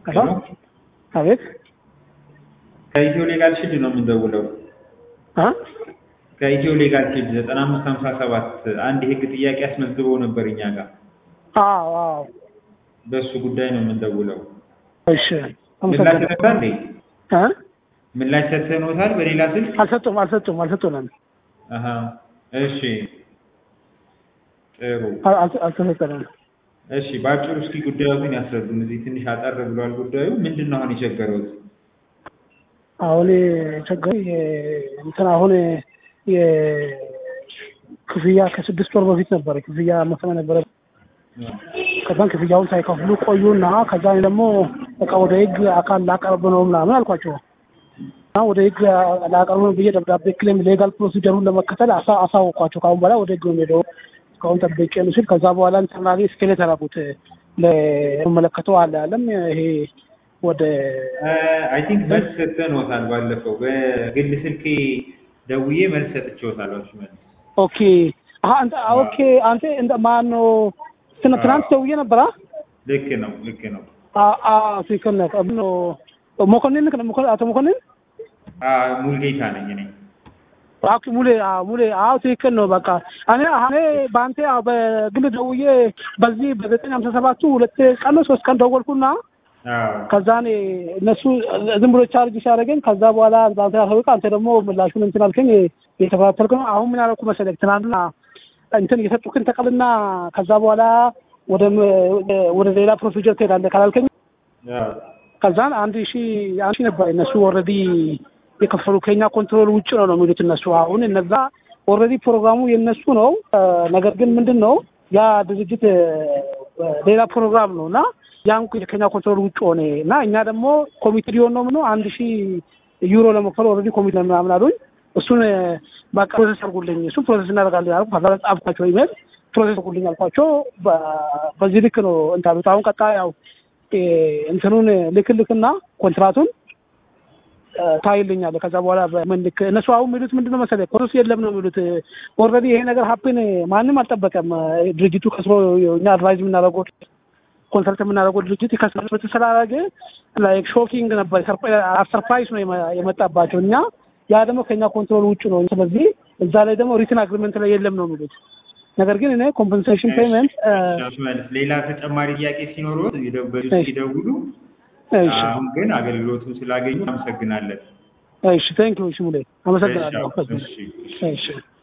ሄሎ አቤት ከኢትዮ ሌጋል ሺልድ ነው የምንደውለው። አ ከኢትዮ ሌጋል ሺልድ ዘጠና አምስት ሀምሳ ሰባት አንድ የህግ ጥያቄ አስመዝግበው ነበር እኛ ጋር። አዎ አዎ በእሱ ጉዳይ ነው የምንደውለው። እሺ ምላሽ አመሰግናለሁ ሰጥተሃል እንዴ? አ ምላሽ ሰጥተንዎታል በሌላ ስልክ? አልሰጡም አልሰጡም አልሰጡንም አሀ እሺ ጥሩ አል- አል- አልተሰጠንም እሺ በአጭሩ እስኪ ጉዳዮትን ያስረዱን። እዚህ ትንሽ አጠር ብሏል ጉዳዩ። ምንድን ነው አሁን የቸገረውት? አሁን ቸገረኝ የ- እንትን አሁን የክፍያ ከስድስት ወር በፊት ነበረ ክፍያ መክፈል ነበረ ከዛን ክፍያውን ሳይከፍሉ ቆዩና ከዛ እኔ ደግሞ በቃ ወደ ህግ አካል ላቀርብ ነው ምናምን አልኳቸው እና ወደ ህግ ላቀርብ ነው ብዬ ደብዳቤ ክሌም ሌጋል ፕሮሲጀሩን ለመከተል አሳ- አሳወቅኳቸው ከአሁን በኋላ ወደ ህግ ነው የምሄደው እስካሁን ጠብቄ ነው ሲል ከዛ በኋላ ኢንተርናሊ ስኬሌት ያደረጉት ለመለከተው አለ አለም ይሄ ወደ አይ ቲንክ መልስ ሰጥተንዎታል። ባለፈው በግል ስልኬ ደውዬ መልስ ሰጥቼዎታል። እሱ መልስ ኦኬ አሀ አንተ ኦኬ አንተ እንደ ማን ነው ትናንት ትናንት ደውዬ ነበር አ ልክ ነው ልክ ነው። አ- አ ትክክል ነህ ቀብሎ መኮንን ልክ ነው መኮንን አቶ መኮንን አ ሙልጌታ ነኝ እኔ። ኦኬ ሙሌ አዎ ሙሌ አዎ ትክክል ነው በቃ እኔ እኔ በአንተ አዎ በግል ደውዬ በዚህ በዘጠኝ ሀምሳ ሰባቱ ሁለት ቀን ነው ሶስት ቀን ደወልኩና አዎ ከዛ እኔ እነሱ ዝም ብሎ ቻርጅ ሲያደርገኝ ከዛ በኋላ በአንተ ያሳውቅ አንተ ደግሞ ምላሹን እንትን አልከኝ እየተከታተልክ ነው አሁን ምን ያደረኩ መሰለህ ትናንትና እንትን የሰጡክን ተቀልና ከዛ በኋላ ወደ ወደ ሌላ ፕሮሲጀር ትሄዳለህ ካላልከኝ አዎ ከዛን አንድ ሺ አንድ ሺ ነበር እነሱ ኦልሬዲ የከፈሉ ከኛ ኮንትሮል ውጭ ነው ነው የሚሉት እነሱ አሁን እነዛ ኦልሬዲ ፕሮግራሙ የነሱ ነው እ፣ ነገር ግን ምንድን ነው ያ ድርጅት እ፣ ሌላ ፕሮግራም ነው እና ያን ከኛ ኮንትሮል ውጭ ሆነ እና እኛ ደግሞ ኮሚቴ ሊሆን ነው ምነው አንድ ሺ ዩሮ ለመክፈል ኦልሬዲ ኮሚቴ ምናምን አሉኝ እሱን እ፣ በቃ ፕሮሰስ አድርጉልኝ እሱን ፕሮሰስ እናደርጋለን ያልኩ ከዛ ጻፍኳቸው ኢሜል ፕሮሰስ አድርጉልኝ አልኳቸው በ- በዚህ ልክ ነው እንታሉት አሁን ቀጣ ያው እ፣ እንትኑን ልክልክና ኮንትራቱን እ፣ ታይልኛለህ ከዛ በኋላ በምን ልክ እነሱ አሁን የሚሉት ምንድነው መሰለህ ፕሮሰስ የለም ነው የሚሉት ኦልሬዲ ይሄ ነገር ሀፕን ማንም አልጠበቀም እ፣ ድርጅቱ ከስሮ እኛ አድቫይዝ የምናደርገው ኮንሰልት የምናደርገው ድርጅት ከስሮ ስላደረገ ላይክ ሾኪንግ ነበር ሰርፕራይዝ ነው የመ- የመጣባቸው እኛ ያ ደግሞ ከኛ ኮንትሮል ውጭ ነው ስለዚህ እዛ ላይ ደግሞ ሪትን አግሪመንት ላይ የለም ነው የሚሉት ነገር ግን እኔ ኮምፐንሴሽን ፔመንት እሺ መልስ ሌላ ተጨማሪ ጥያቄ ሲኖሩት ይደውሉ እሺ። ይደውሉ። እሺ አሁን ግን አገልግሎቱን ስላገኙ አመሰግናለን። እሺ ቴንክ ዩ እሺ ሙሌ አመሰግናለሁ እሺ፣ እሺ። እሺ